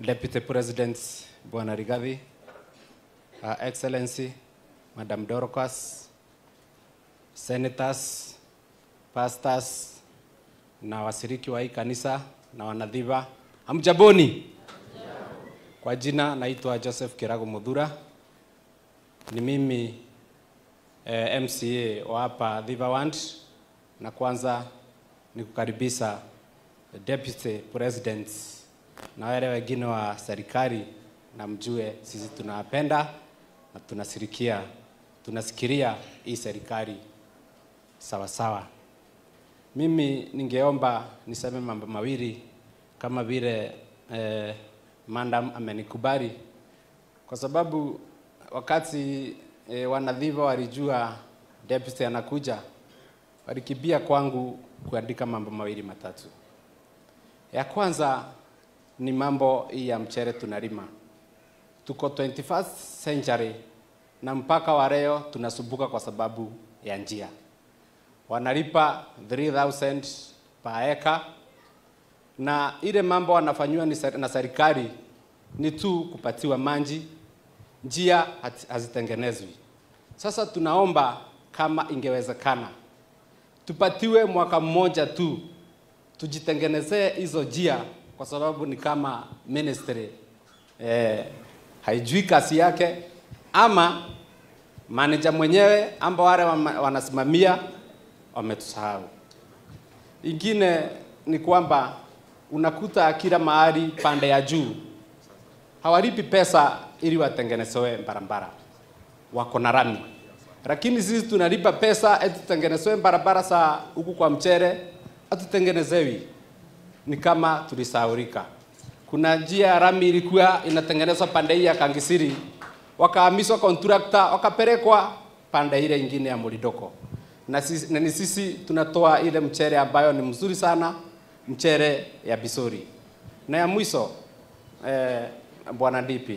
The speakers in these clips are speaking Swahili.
Deputy President Bwana Rigathi, Her Excellency Madam Dorcas, senators, pastors na washiriki wa hii kanisa na wanadhiva, hamjaboni? Kwa jina naitwa Joseph Kirago Mudhura, ni mimi eh, MCA wa hapa Dhiva Ward, na kwanza ni kukaribisha Deputy President na wale wengine wa serikali, na mjue sisi tunawapenda na tunasirikia tunasikiria hii serikali sawa sawa. Mimi ningeomba niseme mambo mawili kama vile eh, madam amenikubali, kwa sababu wakati eh, wanadhiva walijua deputy anakuja, walikimbia kwangu kuandika mambo mawili matatu. Ya kwanza ni mambo hii ya mchere tunalima, tuko 21st century na mpaka wa leo tunasumbuka kwa sababu ya njia. Wanalipa 3000 per acre na ile mambo wanafanywa ni ser- na serikali ni tu kupatiwa maji, njia hati- hazitengenezwi. Sasa tunaomba kama ingewezekana tupatiwe mwaka mmoja tu tujitengenezee hizo njia, kwa sababu ni kama ministry eh, haijui kazi yake ama manager mwenyewe amba wale wama- wanasimamia wametusahau. Ingine ni kwamba unakuta kila mahali pande ya juu hawalipi pesa ili watengenezewe barabara, wako na rami, lakini sisi tunalipa pesa eti tutengenezewe barabara za huku kwa mchere, hatutengenezewi. Ni kama tulisahaulika. Kuna njia ya rami ilikuwa inatengenezwa pande hii ya Kangisiri, wakahamishwa contractor, wakapelekwa pande ile ingine ya Mulidoko, na sisi, na ni sisi tunatoa ile mchere ambayo ni mzuri sana, mchere ya Bisori. Na ya mwisho eh, bwana DP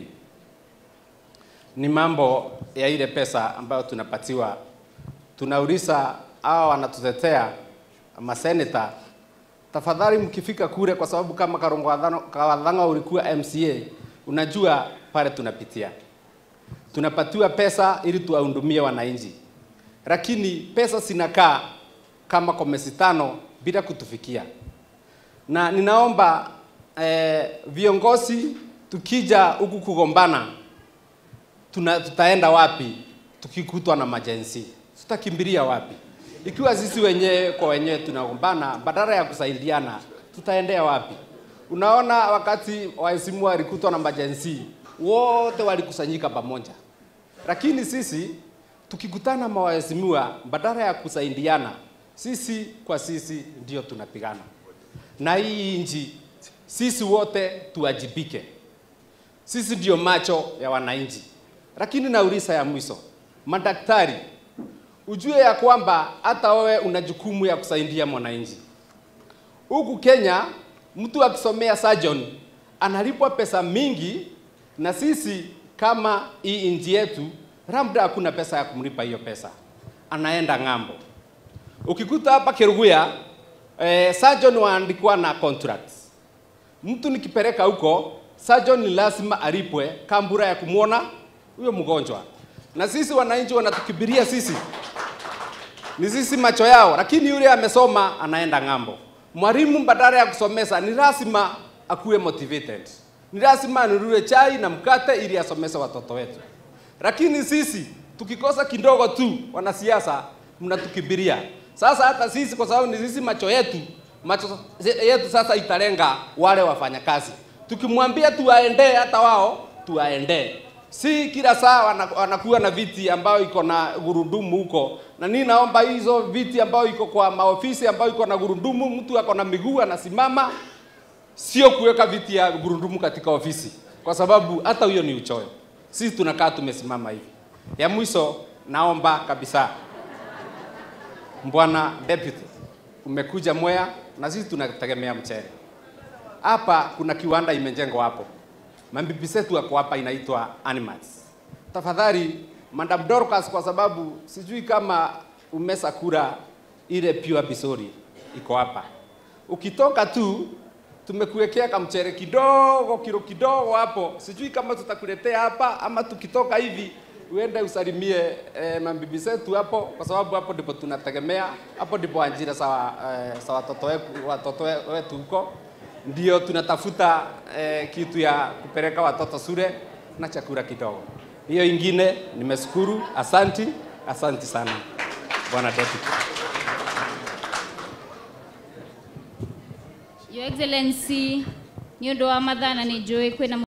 ni mambo ya ile pesa ambayo tunapatiwa. Tunauliza hawa wanatutetea maseneta, tafadhali mkifika kule, kwa sababu kama Karongo Wadhano- Kawadhanga ulikuwa MCA, unajua pale tunapitia, tunapatiwa pesa ili tuwahudumie wananchi, lakini pesa zinakaa kama kwa miezi tano bila kutufikia na ninaomba eh, viongozi tukija huku kugombana tuna, tutaenda wapi tukikutwa na majensi? Tutakimbilia wapi? Ikiwa sisi wenyewe kwa wenyewe tunagombana badala ya kusaidiana, tutaendea wapi? Unaona, wakati waheshimiwa walikutwa na majensi, wote walikusanyika pamoja, lakini sisi tukikutana na waheshimiwa, badala ya kusaidiana, sisi kwa sisi ndio tunapigana na hii nchi sisi wote tuwajibike. Sisi ndio macho ya wananchi. Lakini nauliza ya mwisho, madaktari, ujue ya kwamba hata wewe una jukumu ya kusaidia mwananchi. Huku Kenya mtu akisomea surgeon analipwa pesa mingi, na sisi kama hii nchi yetu labda hakuna pesa ya kumlipa hiyo pesa, anaenda ng'ambo. Ukikuta hapa Keruguya eh, surgeon waandikwa na contracts. Mtu nikipeleka huko surgeon ni lazima alipwe kambura ya kumwona huyo mgonjwa, na sisi wananchi wanatukibiria sisi ni sisi macho yao, lakini yule amesoma anaenda ng'ambo. Mwalimu badala ya kusomesa ni lazima akuwe motivated, ni lazima anunue chai na mkate ili asomese watoto wetu. Lakini sisi tukikosa kidogo tu, wanasiasa mnatukibiria. Sasa hata sisi kwa sababu ni sisi macho yetu, macho yetu sasa italenga wale wafanyakazi. Tukimwambia tuwaendee, hata wao tuwaendee si kila saa wana- wanakuwa na viti ambayo iko na gurudumu huko, na ni naomba hizo viti ambayo iko kwa maofisi ambayo iko na gurudumu, mtu ako na miguu anasimama, sio kuweka viti ya gurudumu katika ofisi, kwa sababu hata huyo ni uchoyo. Sisi tunakaa tumesimama hivi. Ya mwisho, naomba kabisa, Bwana Deputy, umekuja Mwea na sisi tunategemea mchele hapa. Kuna kiwanda imejengwa hapo mabibi zetu wako hapa inaitwa Animals. Tafadhali Madam Dorcas, kwa sababu sijui kama umesa kura ile pure Bisori iko hapa. Ukitoka tu tumekuwekea kamchere kidogo kilo kidogo hapo, sijui kama tutakuletea hapa ama tukitoka hivi uende usalimie eh, mabibi zetu hapo, kwa sababu hapo ndipo tunategemea, hapo ndipo ajira za eh, za watoto wetu watoto we- wetu huko, ndio tunatafuta eh, kitu ya kupeleka watoto shule na chakula kidogo. Hiyo ingine nimeshukuru, asanti, asanti sana bwana deputy. Your Excellency nĩ ũndũ wa mathaa na nĩ njũĩ kwĩna